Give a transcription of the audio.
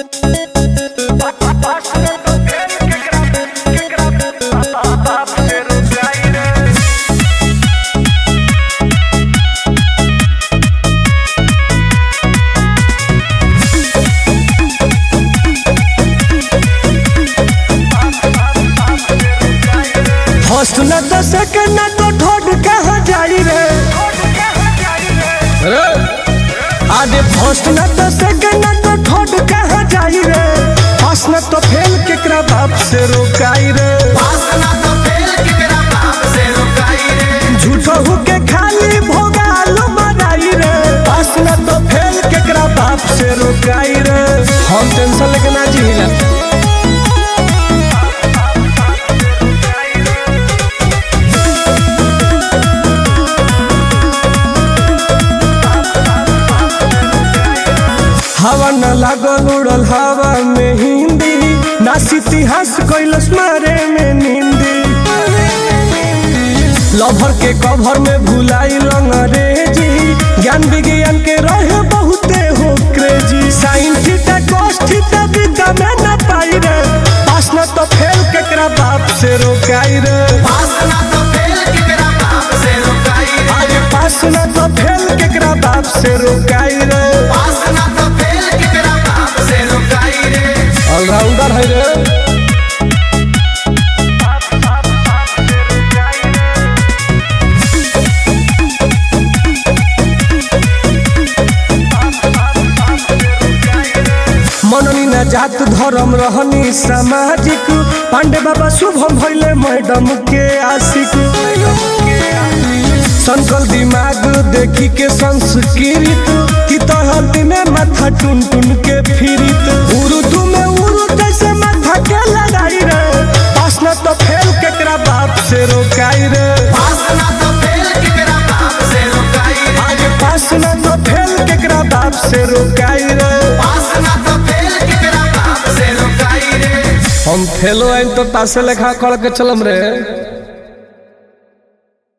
first न तो second न तो थर्ड कहाँ जाई रे रे आगे फर्स्ट न तो सेकंड न तो थर्ड कहाँ जाई रे फर्स्ट न तो फेल केकरा बाप से रोकाई रे झूठो होके खाली भोगालो मराई रे फर्स्ट न तो फेल केकरा बाप से रोकाई रे हम टेंशन लेके ना जीला हवा न लागल उड़ल हवा में हिंदी नास इतिहास कैलस मारे में निंदी लभर के कभर में भुलाई अंग्रेजी ज्ञान विज्ञान के रहे बहुते हो crazy sine theta cos theta विद्या में न पाई रे पास न तो फेल केकरा बाप से रोकाई रे अरे पास न तो फेल केकरा बाप से रोकाई रे ऑलराउंडर है रे मननी न जात धर्म रहनी सामाजिक पांडे बाबा शुभम भैले मैडम के आशिक संकल दिमाग देखी के संस्कृत की तहती में माथा टुन टुन के फिरित उर्दू में उर्दू जैसे माथा के लड़ाई रे पास न तो फेल केकरा बाप से रोकाई रे आगे पास न तो फेल केकरा बाप से रोकाई रे हम फेलो आइन तो पासे लेखा कर के चलम रे